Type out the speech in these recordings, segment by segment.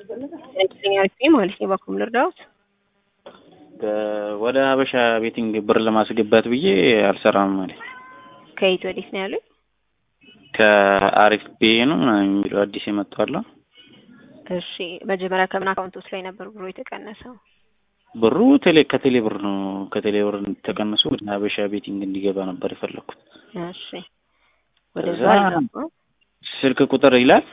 ትክክለኛ አሪፍ ማለት ነው። በኩል ልርዳዎት? ወደ ሀበሻ ቤቲንግ ብር ለማስገባት ብዬ አልሰራም ማለት ከየት ወዴት ነው ያሉኝ? ከአሪፍ ቤ ነው ምናምን የሚለው አዲስ የመጣው እሺ መጀመሪያ ከምን አካውንቶች ላይ ነበር ብሩ የተቀነሰው? ብሩ ቴሌ ከቴሌ ብር ነው ከቴሌ ብር ተቀንሶ ወደ ሀበሻ ቤቲንግ እንዲገባ ነበር የፈለኩት። እሺ ወደዛ እዛ አልገባም። ስልክ ቁጥር ይላል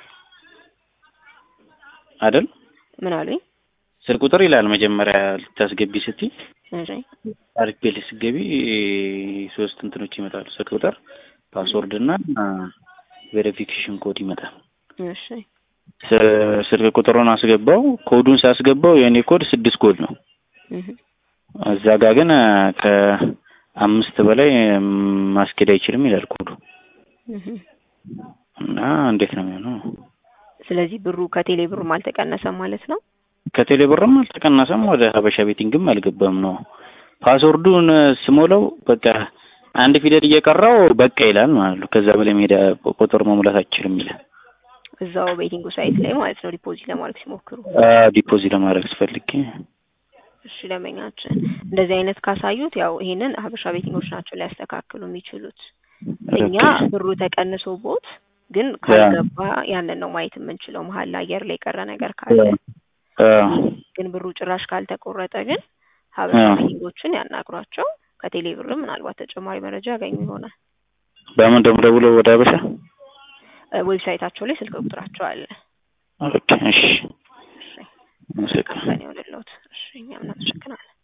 አይደል? ምን አሉኝ? ስልክ ቁጥር ይላል መጀመሪያ ልታስገቢ ስትይ እሺ አሪፍ ቤት ስትገቢ ሶስት እንትኖች ይመጣሉ። ስልክ ቁጥር፣ ፓስወርድ እና ቬሪፊኬሽን ኮድ ይመጣል። እሺ ስ- ስልክ ቁጥሩን አስገባው። ኮዱን ሳስገባው የእኔ ኮድ ስድስት ኮድ ነው። እህ እዛ ጋር ግን ከአምስት በላይ ማስኬድ አይችልም ይላል ኮዱ እህ እና እንዴት ነው የሚሆነው? ስለዚህ ብሩ ከቴሌ ብሩም አልተቀነሰም ማለት ነው። ከቴሌ ብርም አልተቀነሰም ወደ ሀበሻ ቤቲንግም አልገባም ነው። ፓስወርዱን ስሞላው በቃ አንድ ፊደል እየቀራው በቃ ይላል ማለት ነው። ከዛ በላይ ሜዳ ቁጥር መሙላት አችልም ይላል። እዛው ቤቲንጉ ሳይት ላይ ማለት ነው ዲፖዚት ለማድረግ ሲሞክሩ። ዲፖዚት ለማድረግ ስፈልግ እሺ ደንበኛችን እንደዚህ አይነት ካሳዩት ያው ይሄንን ሀበሻ ቤቲንጎች ናቸው ሊያስተካክሉ የሚችሉት። እኛ ብሩ ተቀንሶቦት ግን ካልገባ ያንን ነው ማየት የምንችለው። መሀል ላይ አየር ላይ የቀረ ነገር ካለ ግን ብሩ ጭራሽ ካልተቆረጠ ግን ሀበሻ ቤቲንጎችን ያናግሯቸው። ከቴሌ ብርም ምናልባት ተጨማሪ መረጃ ያገኙ ይሆናል። በምን ደግሞ ደውለው ወደ ሀበሻ ዌብሳይታቸው ላይ ስልክ ቁጥራቸው አለ። ኦኬ እሺ እሺ አመሰግናለሁ። ካምፓኒ ወደለውት እሺ እኛም እናመሰግናለን።